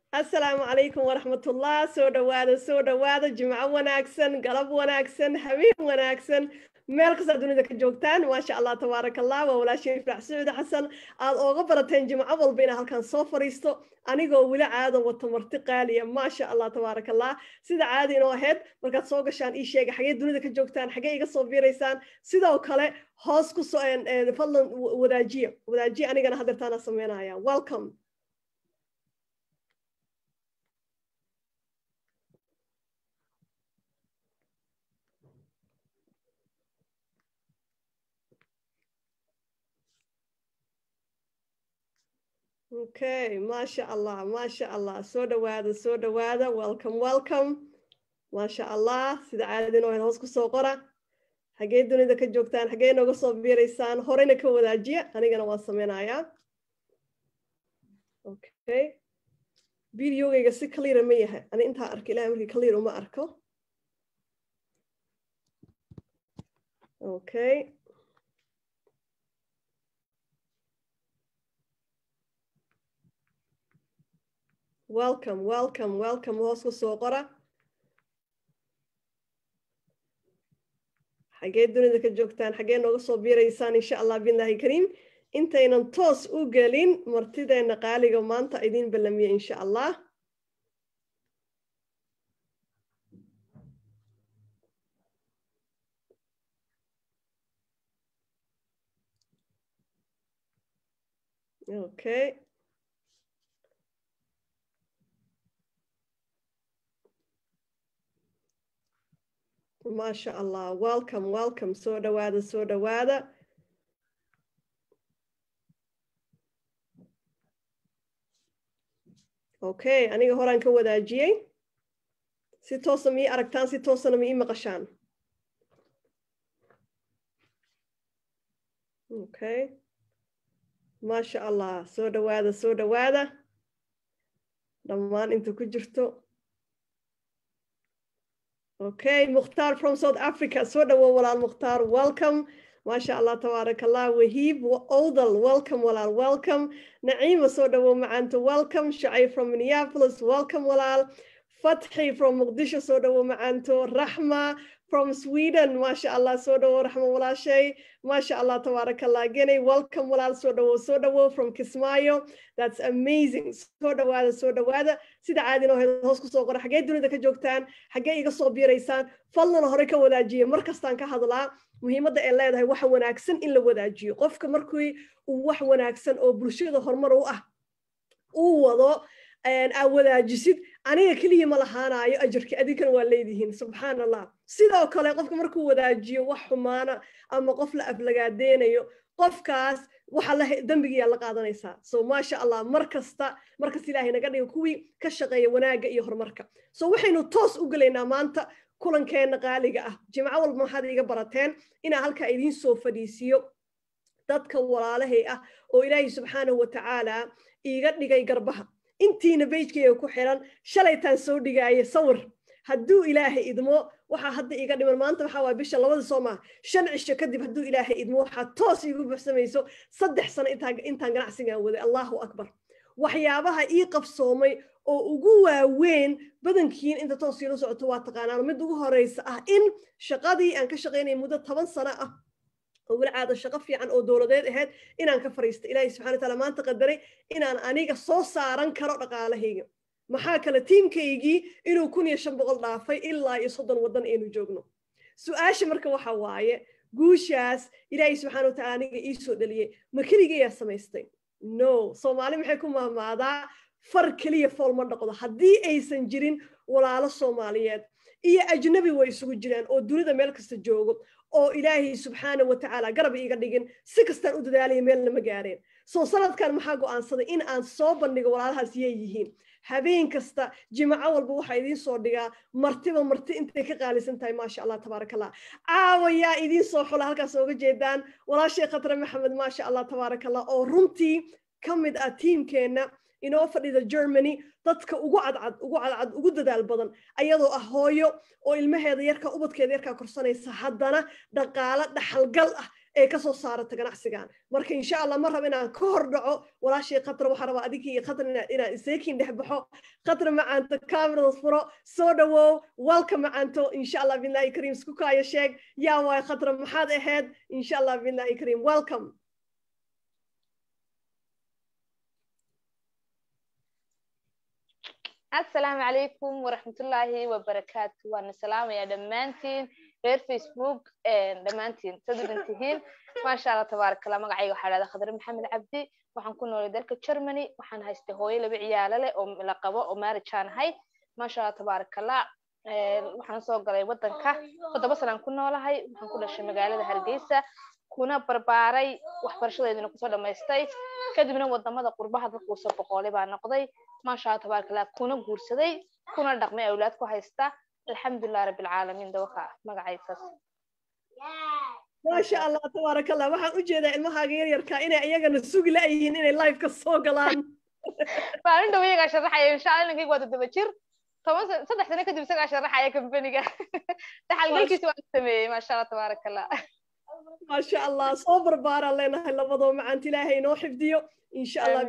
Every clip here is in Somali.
asalaamu calaykum waraxmatullah soo dhowaada soo dhowaada jimco wanaagsan galab wanaagsan habeen wanaagsan meel kastaa dunida ka joogtaan maasha allah tabaaraka allah waa walaashiin ifraax sacuud xasan aad ooga barateen jimco walba inaa halkan soo fariisto anigoo weli caado wato marti qaaliya maasha allah tabaaraka allah sida caadi inoo ahayd markaad soo gashaan ii sheega xagee dunida ka joogtaan xagee iga soo biiraysaan sidoo kale hoos ku soo fadlan wadaajiya wadaajiya anigana hadeertaana sameynaya welcome okay maasha allah maasha allah soo dhowaada soo dhowaada welcome welcome maasha allah sida caadadin oo hoos kusoo qora xagee dunida ka joogtaan xagee nooga soo biiraysaan horeyna ka wadaajiya anigana waan sameynayaa okay videogayga si cleara ma yahay ani intaa arka ilahay markii clear uma arko okay welcome welcome welcome hoos ku soo qora xagee dunida ka joogtaan xagee nooga soo biiraysaan insha allah billahi kariim intaynan toos u gelin martideena qaaliga maanta idiin ballamiye insha allah okay maasha allah welcome welcome soo dhowaada soo dhowaada okay aniga horaan ka wadaajiyey si toosa ma ii aragtaan si toosana ma ii maqashaan okay maasha allah soo dhowaada soo dhowaada dhammaan inta ku jirto okay mukhtaar from south africa soo dhowow walaal mukhtaar welcome maasha allah tabaaraka allah wahiib odal welcome walaal welcome naciima soo dhowow macaanta welcome shacay from minneapolis welcome walaal fatxi from muqdisho soo dhowow macaanto raxma from sweden maasha allah soo dhowow raxma walaashay maasha allah tabaaraka allah genay welcome walaal soo dhowow soo dhowow from kismaayo that's amazing soo dhowaada soo dhowaada sida caadin oo hoos kusoo qora xaggee dunida ka joogtaan xaggee iga soo biiraysaan fadlan hore ka wadaajiya mar kastaan ka hadlaa muhiimadda ay leedahay waxa wanaagsan in la wadaajiyo qofka markii uu wax wanaagsan oo bulshada horumar u ah uu wado aad wadaajisid aniga keliya ma lahaanayo ajarki adinkana waa leedihiin subxaan allah sidoo kale qofka markuu wadaajiyo wax xumaana ama qof la aflagaadeynayo qofkaas waxa la dembigiyaa la qaadanaysaa so maasha allah mar kasta markasta ilaahay naga dhigo kuwii ka shaqeeya wanaagga iyo horumarka so waxaynu toos u gelaynaa maanta kulankeena qaaliga ah jimco walba maxaad iiga barateen inaa halkaa idiin soo fadhiisiyo dadka walaalahay ah oo ilaahay subxaanahu watacaala iiga dhigay garbaha intiina bejkayga ku xiran shalaytaan soo dhigaaye sawir hadduu ilaahay idmo waxaa hadda iga dhiman maanta waxaa waay bisha labada soo maha shan cisho kadib hadduu ilaahay idmo waxaa toos iigu buxsamayso saddex sano intaan ganacsigan waday allahu akbar waxyaabaha ii qabsoomay oo ugu waaweyn badankiin inta toos iila socoto waa taqaanaan mid ugu horeysa ah in shaqadii aan ka shaqaynaya muddo toban sano ah oo weli caada shaqo fiican oo dowladeed ahayd inaan ka fariista ilaahay subxana wa taala maanta qadaray inaan aniga soo saaran karo dhaqaalahayga maxaa kale tiimkaygii inuu kun iyo shan boqol dhaafay ilaa iyo soddon waddan aynu joogno su-aasha marka waxa waaye guushaas ilaahay subxana wa taala aniga ii soo dhaliyey ma keligayaa samaystay no soomaali maxay ku mahmaadaa far keliya fool ma dhaqdo haddii aysan jirin walaalo soomaaliyeed iyo ajnabi way isugu jiraan oo dunida meel kasta joogo oo ilaahay subxaana wa tacaala garab iiga dhigin si kastaan u dadaalaya meelna ma gaareen soo sanadkan maxaa go'aansaday in aan soo bandhigo walaalahaas yay yihiin habeen kasta jimco walba waxaa idiin soo dhigaa martiba marti intay ka qaalisan tahay maasha allah tabaaraka allah caawa yaa idiin soo xula halkaas ooga jeedaan walaashay khatre maxamed maasha allah tabaaraka allah oo runtii ka mid ah tiimkeenna inoo fadhida germany dadka ugu cadcad ugu cadcad ugu dadaal badan ayadoo ah hooyo oo ilmaheeda yarka ubadkeeda yarkaa korsanaysa haddana dhaqaalo dhaxalgal ah ee kasoo saarata ganacsigan marka insha allah ma raba inaan ka hor dhaco walaashay khatra waxaa rabaa adinkii iyo khatra inaan iseekiin dhex baxo khatra macaanto camerada furo soo dhawow walka macaanto insha allah billahi kariim isku kaayo sheeg yaa waay khatra maxaad ahayd insha allah billahi kariim welcome asalaamu calaykum waraxmatullaahi wabarakaatu waana salaamaya dhammaantiin reer facebook dhammaantiin sadudan tihiin maasha allah tabaarakallah magacayga waxaa dhahda khadre maxamed cabdi waxaan ku noolay dalka germany waxaan haystay hooyo laba ciyaalo leh oo la qabo oo marriageaan ahay maasha allah tabaarakallah waxaan soo galay wadanka toddoba sanaan ku noolahay waxaan ku dhashay magaalada hargeysa kuna barbaaray waxbarashadeedina kusoo dhamaystay kadibna wadamada qurbaha dadka usoo boqoolay baa noqday maasha allah tabaarakallah kuna guursaday kuna dhaqmay awlaad ku haysta alxamdulilah rabbilcaalamiin dawaka magacaysaas maasha allah tabaaraka allah waxaan u jeedaa ilmahaaga yaryarka inay iyagana sugi la-yihiin inay liveka soo galaan maalin dhow iyagaa sharaxaya insha allah inankayga waa toddoba jir toban saddex sano kadib isagaa sharaxaya kambaniga dhaxalgalkiisa waan sameeyey maasha allah tabaaraka allah maasha allah soo barbaaraan leenahay labadoo macaanta ilaahay inoo xifdiyo insha allah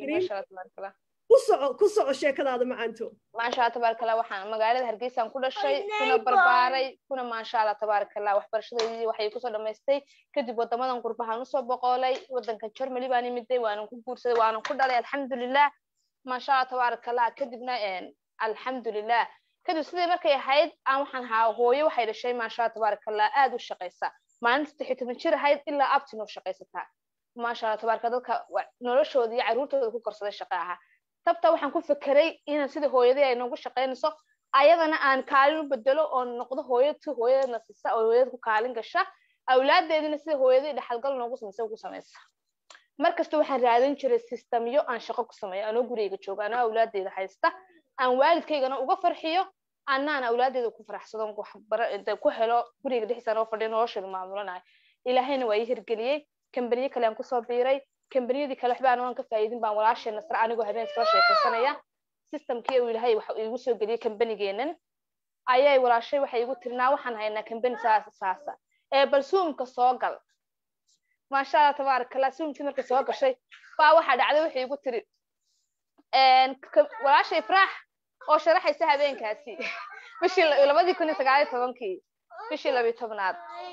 ku soco ku soco sheekadaada macaanto maasha allah tabaarakallah waxaan magaalada hargeysaan ku dhashay kuna barbaaray kuna maasha allah tabaarakallah waxbarashadeedii waxay kusoo dhamaystay kadib wadamadan qurbahaan usoo boqoolay wadanka germany baan imiday waanan ku guursaday waanan ku dhalay alxamdulilah maasha allah tabaarakallah kadibna alxamdulilah kadib sidii markay ahayd aan waxaan ahaa hooyo waxay dhashay maasha allah tabaarakallah aad u shaqaysa maalinta saddex iyo toban jir ahayd ilaa abtin oo shaqaysataa maasha allah tabaaraka dadka noloshooda iyo caruurtooda ku korsaday shaqa ahaa tabta waxaan ku fekeray inaan sida hooyadii ay noogu shaqaynayso ayadana aan kaalin u bedelo oo noqdo hooyad si hooyadana sisa oo hooyada ku kaalin gasha awlaadeedina sida hooyadii dhaxalgal noogu samaysa ugu samaysa markasta waxaan raadin jiray sistamyo aan shaqo ku sameeyo anoo gurigeyga jooga anoo awlaadeeda haysta aan waalidkaygana uga farxiyo annaan awlaadeeda ku faraxsadon ku helo guriga dhexdiisa anoo fadhiyo nolosheeda maamulanayo ilaahayna waa ii hirgeliyey kambaniyo kale aan kusoo biiray kambaniyadii kale waxba aan ka faa'iidin baan walaashee nasre anigoo habeen iskala sheekaysanaya systemkii uu ilaahay waxa igu soo geliyey kambanigeenan ayay walaashay waxay igu tirinaa waxaan haynaa kambani saasa saasa ee bal suumka soo gal maasha allah tabaarakallah suumkii markay soo gashay baa waxaa dhacday waxay igu tiri walaashay ifraax oo sharaxaysa habeenkaasi bishii labadii kun iyo sagaal iyo tobankii bishii labiyo tobnaad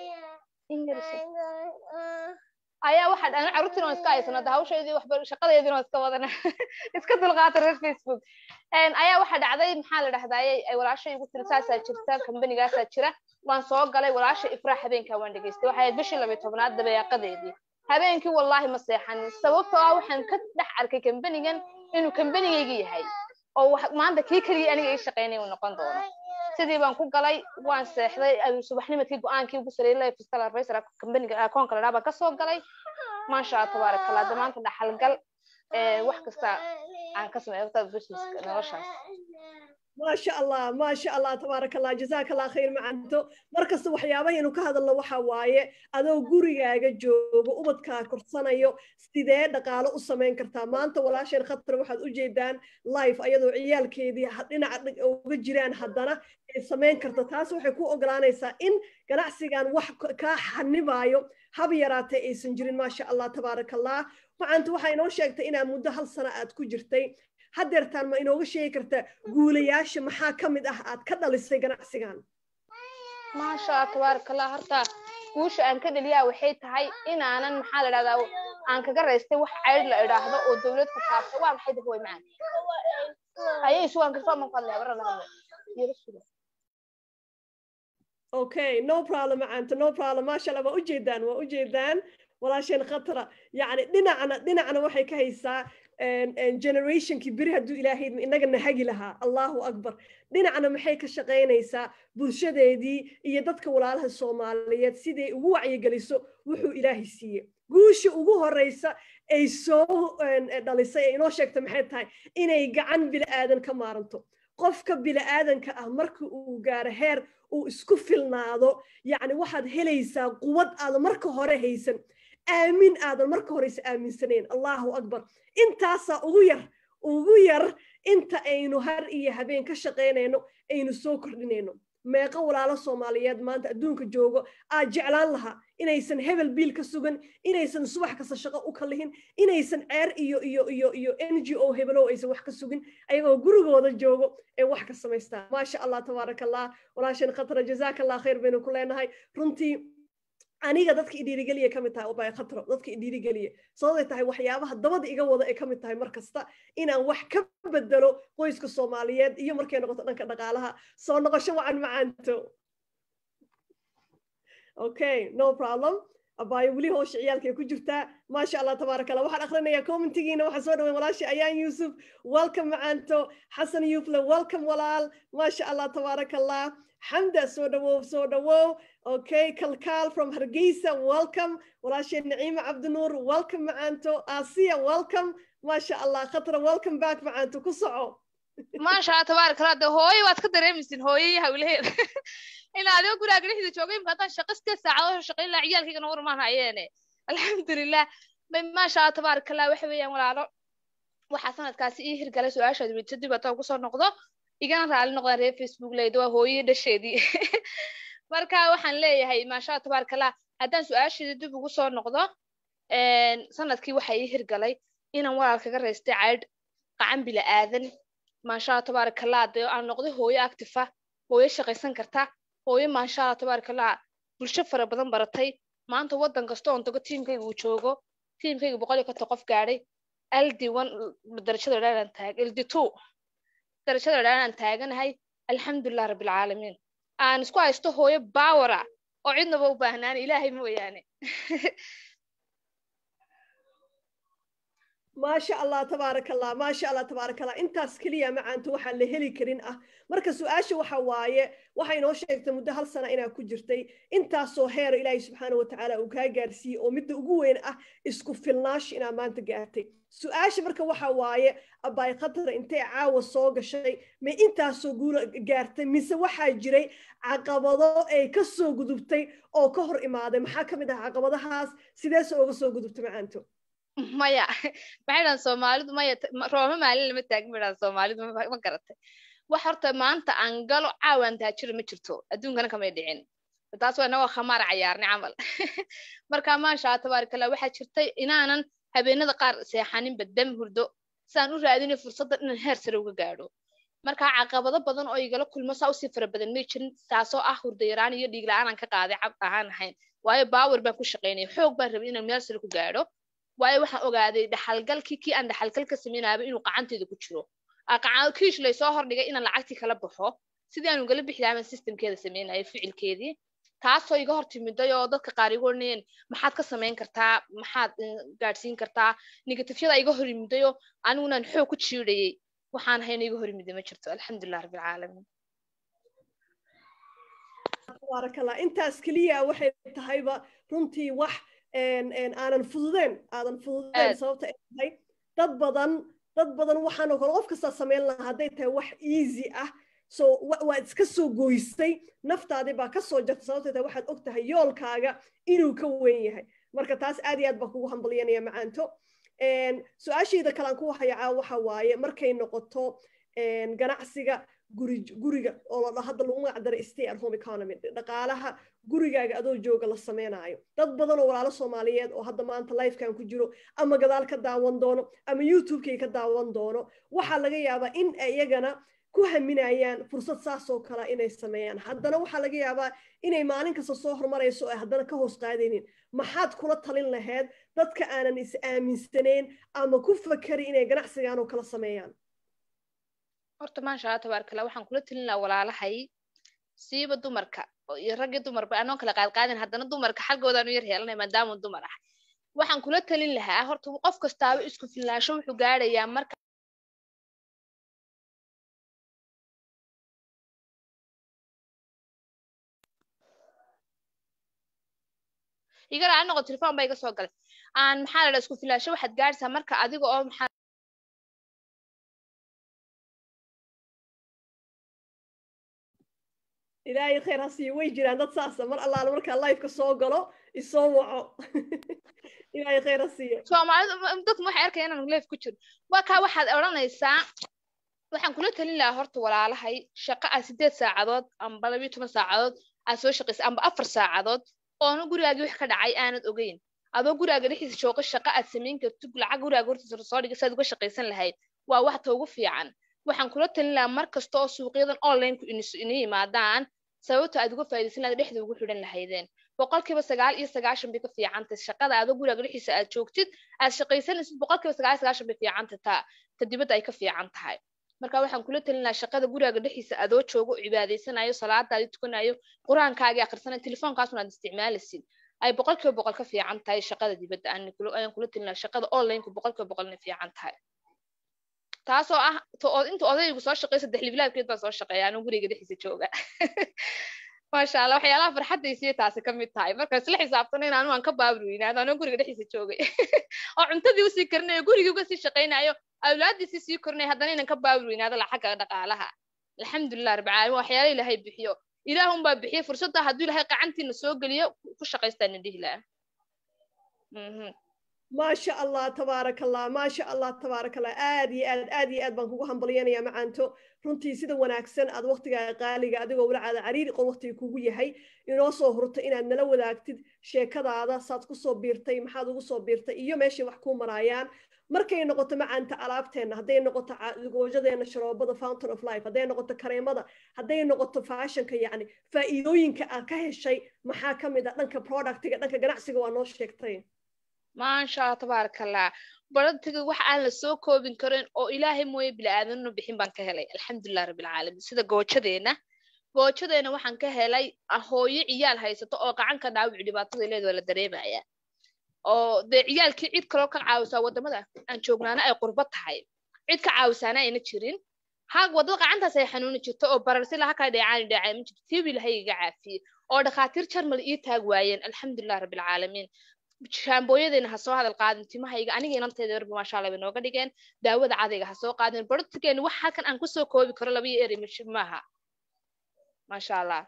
ayaa waxaa dhan carruurtiina waan iska haysano hadda hawshaydii waxba shaqadeediina waan iska wadana iska dulqaata reer facebook ayaa waxaa dhacday maxaa la dhahdaye ay walaasha igu tiri saasaa jirta kambanigaasaa jira waan soo galay walaasha ifraax habeenkaa waan dhegeystay waxay ahayd bishii labiyo tobnaad dabeeqadeedii habeenkii wallaahi ma seexanin sababtoo ah waxaan ka dhex arkay kambanigan inuu kambanigayga yahay oo maanta kii keligii aniga ii shaqaynay uu noqon doono sidii baan ku galay waan seexday subaxnimadkii go-aankii ugu sareeyay life style advisor kambaniga akoonka la dhaabaan kasoo galay maasha allah tabaaraka allah damaanta dhaxalgal wax kasta aan ka sameeyo businesska noloshaas maasha allah maasha allah tabaaraka allah jazaaka allah khayr macanto markasta waxyaabahaynu ka hadalno waxa waaye adoo gurigaaga joogo ubadkaa korsanayo sidee dhaqaalo u samayn kartaa maanta walaasheen khatar waxaad u jeedaan life ayadoo ciyaalkeedii dhinaca uga jiraan haddana ay samayn karta taas waxay ku ogolaanaysaa in ganacsigan wax kaa xanibaayo hab yaraatay aysan jirin maasha allah tabaaraka allah macanta waxaa inoo sheegtay inaa muddo hal sano aad ku jirtay haddeertaan ma inooga sheegi karta guulayaasha maxaa ka mid ah aad ka dhalisay ganacsigan maasha allah tabaaraka allah horta guusha aan ka dhaliyaa waxay tahay inaanan maxaa la dhahdaa aan kaga raystay wax ceyd la idhaahdo oo dowlad ku taabta waa maxay dahway macaan ayay isugaan kartaa ma qadle habara lahadle okay no problem macaanta no problem maasha allah waa ujeedaan waa ujeedaan walaasheen khatra yacni dhinacna dhinacna waxay ka haysaa generationkii beri hadduu ilaahay inaga nahagi lahaa allahu akbar dhinacna maxay ka shaqaynaysaa bulshadeedii iyo dadka walaalaha soomaaliyeed siday ugu wacyigeliso wuxuu ilaahay siiye guusha ugu horeysa ay soo dhalisay ee inoo sheegta maxay tahay inay gacan bila'aadan ka maaranto qofka bila'aadanka ah marka uu gaaro heer uu isku filnaado yacni waxaad helaysaa quwad aadan marka hore haysan aamin aadan marka horeysa aaminsanayn allahu akbar intaasaa ugu yar ugu yar inta aynu har iyo habeen ka shaqaynayno aynu soo kordhinayno meeqo walaalo soomaaliyeed maanta adduunka joogo aad jeclaan lahaa inaysan hebel biil ka sugan inaysan subax kasta shaqo u kalihin inaysan ceer iyo iyo iyo iyo n g o hebelow aysan wax ka sugin ayagoo gurigooda joogo ee wax ka samaystaan maasha allah tabaaraka allah walaashan khatra jazaaka allah khayr baynu ku leenahay runtii aniga dadka idhiirigeliya ka mid tahay obay khatro dadka idhiirigeliya sababay tahay waxyaabaha dabada iga wada ay ka mid tahay mar kasta inaan wax ka bedelo qoyska soomaaliyeed iyo markay noqoto dhanka dhaqaalaha soo noqosho wacan macaanto okay no problem abaayo weli hoosha ciyaalkay ku jirtaa maasha allah tabaaraka allah waxaan akhrinayaa commentigiina waxaa soo dhaweyn walaasha ayaan yuusuf welcome macaanto xasan yuufle welcome walaal maasha allah tabaaraka allah xamda soo dhawow soo dhawow okay kalkaal from hargeysa welcome walaashay naciima cabdinuur welcome macaanto asiya welcome maasha allah khatra welcome back macaanto ku soco maasha allah tabaaraka allah de hooyo waad ka dareemaysin hooyay hawlaheeda in adigo guraaga dhexdiisa joogay imka haddaan shaqo sideed saacadood shaqayn laha ciyaalkaygana warmaan hayeene alxamdulilah maasha allah tabaaraka allah waxa weeyaan walaalo waxaa sanadkaasi ii hirgalay su-aashaad weydiso dib haddaan kusoo noqdo igana raali noqdaan reer facebook leyda waa hooyii dhasheedii marka waxaan leeyahay maasha allah tabaaraka allah haddaan su-aasheeda dib ugu soo noqdo sanadkii waxaa ii hirgalay inaan walaal kaga raystay caydh qacan bila aadan maasha allah tabaaraka allah dee aan noqday hooyo actifa hooyo shaqaysan karta hooyo maasha allah tabaaraka allah bulsho fara badan baratay maanta waddan kasta oon tago tiimkayga uu joogo tiimkayga boqol iyo konton qof gaadhay ld one darajada dhaanan taag ld two darajada dhaanan taaganahay alxamdulilah rabbilcaalamiin aan isku haysto hooyo bawara oo cidnaba u baahnaan ilaahay mooyaane maasha allah tabaaraka allah maasha allah tabaaraka allah intaas keliya macaanto waxaan la heli karin ah marka su-aasha waxa waaye waxay inoo sheegtay muddo hal sana inaa ku jirtay intaasoo heer ilaahay subxaana watacaala uu kaa gaarsiiyey oo midda ugu weyn ah isku filnaash inaa maanta gaartay su-aasha marka waxa waaye abaay khatara intay caawa soo gashay ma intaasoo guula gaartay mise waxaa jiray caqabado ay ka soo gudubtay oo ka hor imaaday maxaa ka mid ah caqabadahaas sideese ooga soo gudubtay macaanto maya maxay dhahan soomaalidu maya rooma maalin lama taagin bay dhahan soomaalidu ma garatay wax horta maanta aan galo caawaan taajira ma jirto adduunkana kamay dhicin taas waa inagoo khamaar cayaarnay camal marka maasha allah tabaarakallah waxaa jirtay inaanan habeenada qaar seexaninba dam hurdo saan u raadinay fursadda inaan heer sare uga gaadho marka caqabado badan oo igala kulmo saa usii fara badan may jirin taasoo ah hurda yaraan iyo dhiig la-aan aan ka qaaday cab ahaan ahayn waayo baawer baan ku shaqaynaya xoog baan rabay inaan meel sare ku gaadho waayo waxaan ogaaday dhaxalgalkii kii aan dhaxalgal ka samaynaaba inuu qacanteeda ku jiro kiish laysoo hordhigay inaan lacagtii kala baxo sidii aan ugala bixi lahaa systemkeeda samaynayo ficilkeedii taasoo iga hor timiday oo dadka qaar igu odhanayeen maxaad ka samayn kartaa maxaad gaadhsiin kartaa negatifyada iga hor yimiday oo anigunan xoog ku jiidhayay waxaan hayna iga hor yimiday ma jirto alxamdulilah rabbilcaalamiin tabaarakallah intaas keliya waxay tahayba runtii wax aanan fududeen aadan fududeen sababta ay tahay dad badan dad badan waxaanoo kale qof kastaa samayn lahaa hadday tahay wax easy ah so waad iska soo goysay naftaadii baa ka soo jarta sababta tahay waxaad og tahay yoolkaaga inuu ka weyn yahay marka taas aad iyo aad baa kugu hambalyanaya macaanto su-aashayda kalaan ku hayacaa waxa waaye markay noqoto ganacsiga guri guriga oo la hadda lagu magac daray stay at home economy dhaqaalaha gurigaaga adoo jooga la sameynaayo dad badan oo walaalo soomaaliyeed oo hadda maanta lifekan ku jiro ama gadaal ka daawan doono ama youtubekay ka daawan doono waxaa laga yaabaa in iyagana ku haminayaan fursad saasoo kale inay sameeyaan haddana waxaa laga yaabaa inay maalin kasta soo horumarayso ay haddana ka hoos qaadaynin maxaad kula talin lahayd dadka aanan is aaminsanayn ama ku fakari inay ganacsigan oo kala sameeyaan horta maasha allah tabaarkalla waxaan kula talin lahaa walaalahay siiba dumarka iyo raggii dumarba anoo kala qaadqaadin haddana dumarka xaggoodaanu yar heelanay maadaama dumar ah waxaan kula talin lahaa horta qof kastaaba isku filnaasho wuxuu gaadhayaa marka igala aan noqo telefon baa iga soo galay aan maxaa la dhaa isku filaasho waxaad gaadhaysaa marka adiga oo maxaa ilaahay khayr ha siiyo way jiraan dad saasa mar allaala markaa lifeka soo galo isoo waco ilaahay khayr ha siiyo soomaalidu dadku waxay arkaya inaan life ku jiro waa kaa waxaad odhanaysaa waxaan kula talin lahaa horta walaalahay shaqo aad sideed saacadood amba labiyo toban saacadood aad soo shaqaysa amba afar saacadood oona gurigaagii wax ka dhacay aanad ogeyn adoo guraaga dhexdiisa jooga shaqo aad samayn kartid lacag guraaga hortiisa soo dhiga saad uga shaqaysan lahayd waa waxta ugu fiican waxaan kula talin lahaa mar kasta oo suuqyadan onlineku ina yimaadaan sababta aad uga faa'iidaysan lahayd dhexda ugu xidhan lahaydeen boqolkiiba sagaal iyo sagaashan bay ka fiicantay shaqada adoo guraaga dhexdiisa aad joogtid aad shaqaysanaysid boqolkiiba sagaal iyo sagaashan bay fiicantay taa ta dibadda ay ka fiican tahay marka waxaan kula talin lahaa shaqada guraaga dhexdiisa adoo joogo cibaadaysanayo salaadaadi tukanayo qur-aankaagii akhrisanayo telefoonkaasuna aad isticmaalaysid ay boqolkiiba boqol ka fiican tahay shaqada dibadda ayaan kula talin lahaa shaqada onlineka boqolkiiba boqolna fiican tahay taasoo ah inta odaygu soo shaqeey saddex libilaabkeed baa soo shaqeeya anuu guriga dhexdiisa jooga maasha allah waxyaalaha farxaddaysiya taasi ka mid tahay marka isla xisaabtana in anu aan ka baabri weynaado anuu guriga dhexdiisa joogay oo cuntadii usii karinayo gurigii uga sii shaqaynayo awlaadiisii sii korinayo haddana inan ka baabri weynaado lacagga dhaqaalaha alxamdulilah rabbi caalamiin waxyaala ilaahay bixiyo ilaah unbaa bixiya fursadda hadduu ilaahay qacantiina soo geliyo ku shaqaystaan dhihi laha maasha allah tabaaraka allah maasha allah tabaaraka allah aad iyo aad aad iyo aad baan kugu hambalyanaya macaanto runtii sida wanaagsan aad waqtigaaga qaaliga adigoo walacaada cariiri qon waqtiga kugu yahay inoo soo hurto inaad nala wadaagtid sheekadaada saad kusoo biirtay maxaad ugu soo biirtay iyo meeshay wax kuu maraayaan markay noqoto macaanta alaabteenna hadday noqoto goojadeena sharoobada fountain of life hadday noqoto kareemada hadday noqoto fashionka yacni faa'iidooyinka aad ka heshay maxaa ka mid ah dhanka productiga dhanka ganacsiga waa noo sheegtay maasha allah tabaaraka allah baratiga wax aan la soo koobin karin oo ilaahay mooye bili-aadanna bixin baan ka helay alxamdulilah rabbilcaalamiin sida goojadeena goojadeena waxaan ka helay hooyo ciyaal haysato oo gacanka dhaawic dhibaatada leed waa la dareemaya oo dee ciyaalkii cid kaloo ka caawisaa wadamada aan joognaana ay qurbo tahay cid ka caawisaana ayna jirin ha wadada gacantaas ay xanuuni jirto oo bararsi laha kaa dheecaani dheecay ma jirto tiibi ilahay iga caafiyey oo dhakhaatiir jarmal ii taag waayeen alxamdulilah rabbilcaalamiin shaambooyadeena ha soo hadal qaadin timahayga aniga inanteeda warba maasha allah bay nooga dhigeen daawada cadayga ha soo qaadin bartigeena wax halkan aan kusoo koobi karo labayo eri maaha maasha allah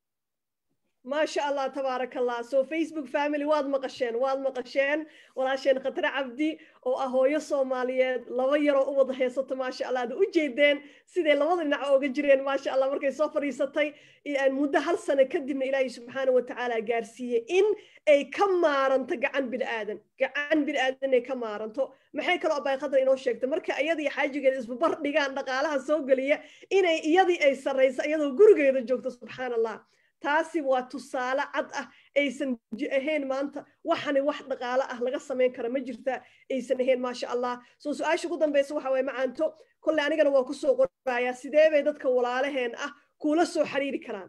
maasha allah tabaaraka allah so facebook family waad maqasheen waad maqasheen walaasheen khatare cabdi oo ah hooyo soomaaliyeed laba yaroo u wada haysato maasha allah ad u jeedeen siday labada dhinac ooga jireen maasha allah markay soo fadhiisatay muddo hal sano kadibna ilaahay subxaana watacaala gaarsiiyey in ay ka maaranto gacan bini'aadan gacan bini'aadan ay ka maaranto maxay kaloo abay khadar inoo sheegtay marka iyadii xaajigeeda isbabar dhigaan dhaqaalaha soo geliya inay iyadii ay sarrayso iyadoo gurigeeda joogto subxaana allah taasi waa tusaale cad ah aysan ahayn maanta waxani wax dhaqaale ah laga samayn kara ma jirta aysan ahayn maasha allah soo su-aasha ugu dambaysa waxa waye macaanto kolley anigana waa kusoo qorayaa sidee bay dadka walaalaheen ah kuula soo xiriiri karaan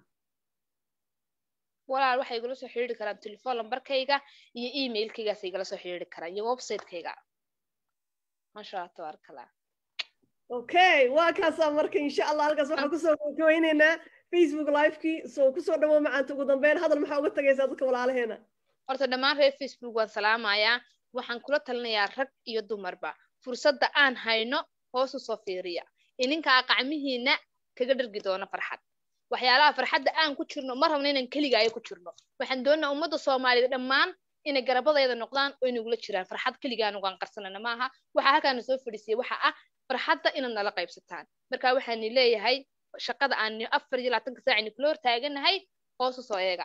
walaal waxay igula soo xiriiri karaan telefoon lambarkayga iyo emailkaygaas igala soo xiriiri karaan iyo websitekayga maasha allah tabaarakallah okay waa kaasaa marka insha allah halkaas waxaan kusoo gabagabeyneynaa facebook livekii soo kusoo dhawo macaanta ugu dambeyn hadal maxaa uga tagaysaa dadka walaalaheena horta dhammaan reer facebook waan salaamayaa waxaan kula talinayaa rag iyo dumarba fursadda aan hayno hoos u soo fiiriya ininkaa qacmihiina kaga dhargi doono farxad waxyaalaha farxadda aan ku jirno ma rabno inaan keligaayo ku jirno waxaan doonaa ummadda soomaaliyeed dhammaan inay garabadayda noqdaan oo inagula jiraan farxad keligaan ugaan qarsanana maaha waxaa halkaana soo fadhiisiyay waxa ah farxadda inaad nala qaybsataan marka waxaani leeyahay shaqada aan afar iyo labaatanka saacini kula hor taaganahay hoos u soo eega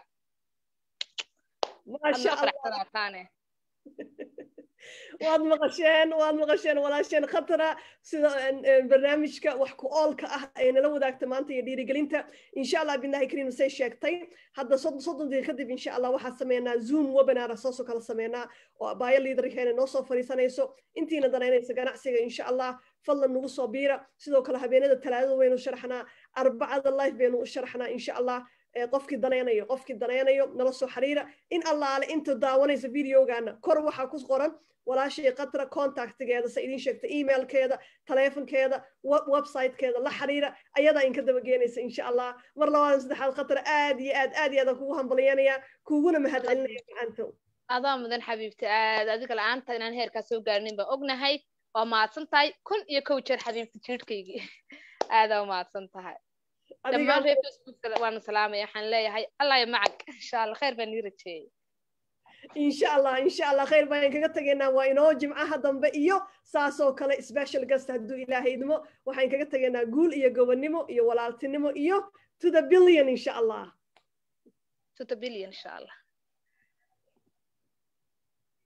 waad maqasheen waad maqasheen walaasheen khatara sida barnaamijka wax ku oolka ah ay nala wadaagta maanta iyo dhiirigelinta insha allah billahi kariim say sheegtay hadda soddon daqiiqa kadib insha allah waxaa sameynaa zoom webinar saasoo kala sameynaa oo abaayo liidarkeena noo soo fadhiisanayso intiina danaynaysa ganacsiga insha allah fadlan nagu soo biira sidoo kale habeenada talaadada waynu sharaxnaa arbacada life baynu u sharaxnaa insha allah qofkii danaynayo qofkii danaynayo nala soo xiriira in allaale inta daawanaysa videogaana kor waxaa ku qoran walaashii qatra contactgeeda se idiin sheegta emailkeeda taleefonkeeda websitekeeda la xiriira ayadaa inka dabageenaysa insha allah mar labaad saddexaad qatra aad iyo aad aad iyo aadaan kugu hambalyanaya kuguna mahadcelinaya macaanto adaa mudan xabiibta aad adiga la-aanta inaan heerkaa soo gaarnin baan ognahay waa mahadsan tahay kun iyo kow jeer xabiibta jiirhkaygii aadaa umahadsan tahay dhammaan reer facebook waana salaamaya waxaan leeyahay allah ya macag insha allah khayr baan ii rajeeyey insha allah insha allah khayr baan kaga tegaynaa waa inoo jimcaha dambe iyo saasoo kale special guest hadduu ilaahay idmo waxaan kaga tegaynaa guul iyo gobonnimo iyo walaaltinimo iyo to the billion insha allah to the billion insha allah